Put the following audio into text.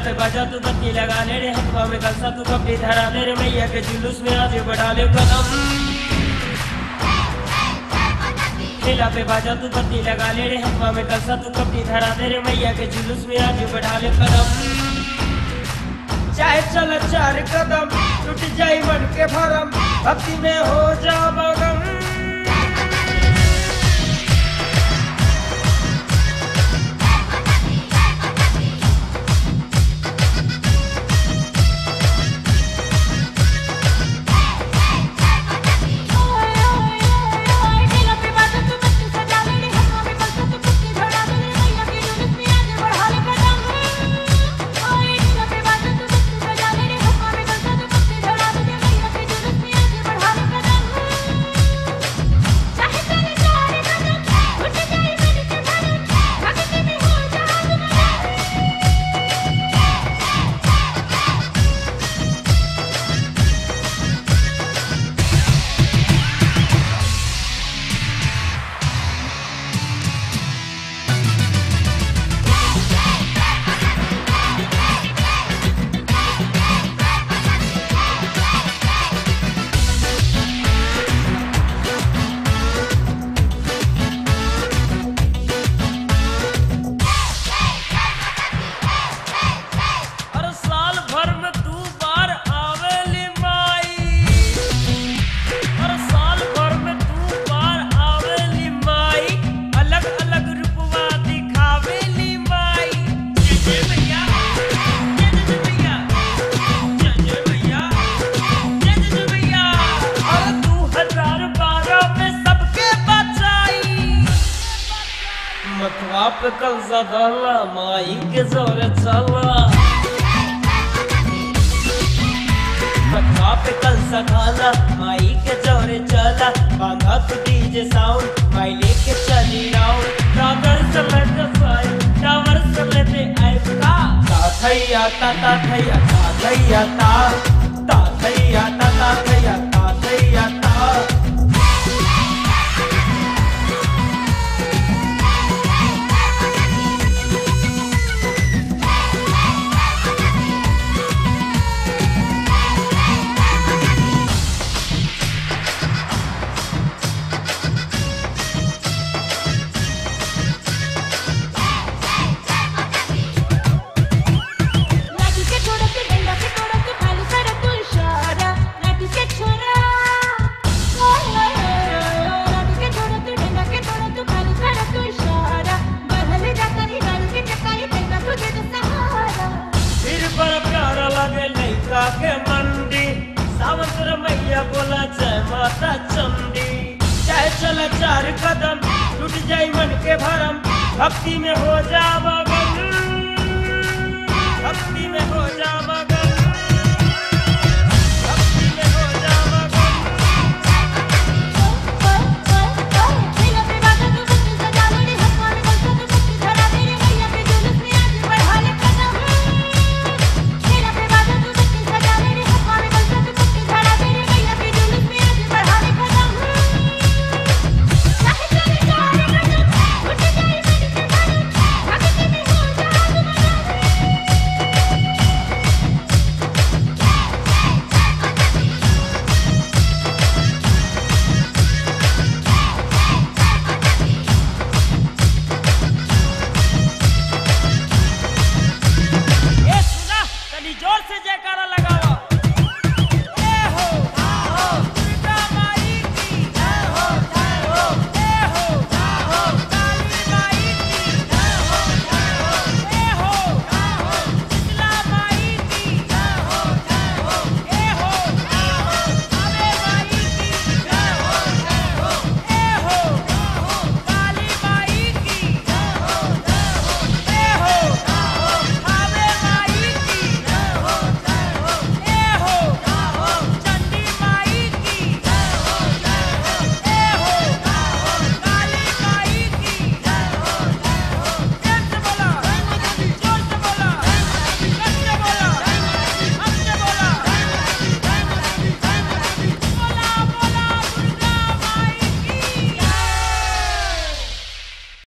पे बजा तू बत्ती लगा ले रे हथवा में कलसा तू कपड़ी धरा ले रे मैया के जुलूस में आगे बढ़ा ले कदम ठेला पे बाजा तू बत्ती लगा ले रे हथवा में कलसा तू कपड़ी धरा दे रे मैया के जुलूस में आगे बढ़ा ले कदम चाहे चल चार कदम टूट जाई मन के भरम भक्ति में हो जा मगन हर साल भर में दू बार आवेली माई हर साल भर में दू बार आवेली माई अलग अलग रूपवा दिखावेली माई जय जय भैया जय जय भैया जय जय भैया जय जय भैया और दू हजार बारह में सबके बचाई मतवा पे कल सदाला माई के जोर चला मतवा पे कल सखाला माई के जोर चला बांधा तू डीजे साउंड माई लेके चली राउंड टावर समेत साई टावर समेत आएगा ता थैया ता ता थैया ता थैया ता ता थैया ता ता थैया ता थैया ता लाठी के छोड़ा के डंडा के तोड़ा के खाली कर तू इशारा लाठी के छोड़ा ओए ओए ओए लाठी के छोड़ा के डंडा के तोड़ा तू खाली कर तू इशारा बदल जाकर ही गाल के चकाई देगा तुझे तो सहारा फिर पर प्यारा लगे लैका के मंडी सावंत रमैया बोला जय माता चंडी चाहे चला चार कदम टूट जाई मन के भरम भक्ति में हो जा मगन भक्ति में हो जा मगन